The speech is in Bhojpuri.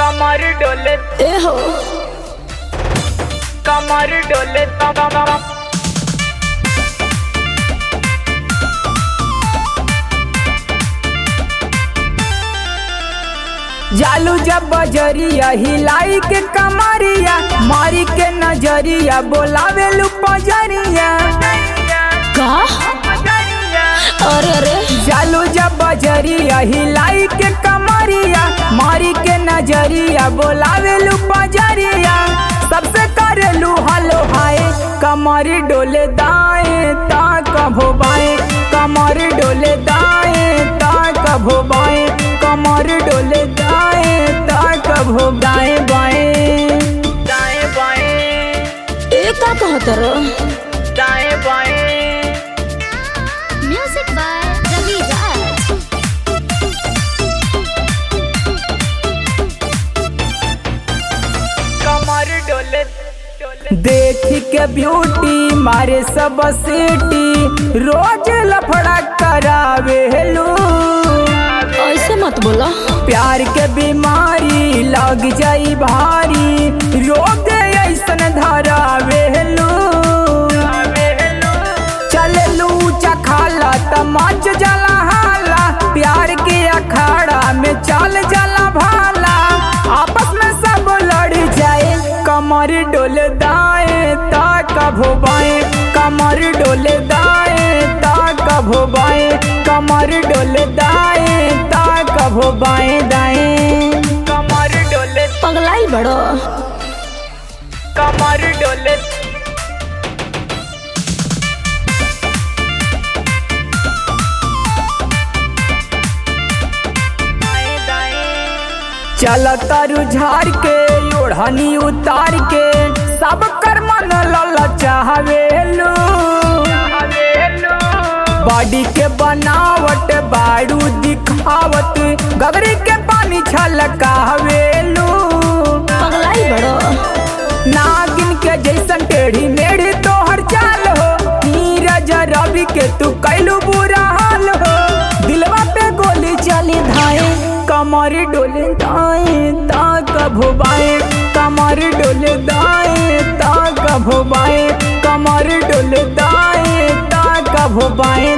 कमर डोले ए हो कमर डोले जालू जब बजरिया हिलाई के कमरिया मारी के नजरिया बोलावे लू पजरिया का अरे अरे जालू जब बजरिया हिलाई के कमरिया मारी के नजरिया बोलावे लू पजरिया सबसे करेलू हलो हाय कमर डोले दाएं ता कभो बाएं कमर डोले दाएं ता कभो बाएं कमर डोले दाएं ता कभो दाएं बाएं दाएं बाएं ए का कहत रो दाएं बाएं Music by Ravi Raj. कमर डोले डोले देख के ब्यूटी मारे सब सीटी रोज लफड़ा करावे हेलू ऐसे मत बोलो प्यार के बीमारी लग जाई भारी रोग ऐसन धरावे हेलू चललू चखाला तमाच जला हाला प्यार के अखाड़ा में चल जला भाला आपस में सब लड़ जाए कमर डोल दाएं ता कभो बाएं कमर डोल दाएं ता कभो बाएं कमर डोल दाएं ता कभो बाएं दाएं कमर डोले पगलाई बड़ो कमर डोले दाएं दाएं चल तरु झाड़ के ओढ़नी उतार के सब कर मन लल चाहवेलू हेलो बॉडी के बनावट बाड़ू दिखावत गगरी के पानी छलकावेलू पगलाई बड़ो नागिन के जैसन टेढ़ी मेढ़ी तोहर चाल हो नीरज रवि के तू कैलू बुरा हाल हो दिलवा पे गोली चली धाए कमर डोले दाएं ता कभो बाएं कमर डोले दाएं ता कभो बाएं कमर डोले दाएं ता कभो बाएं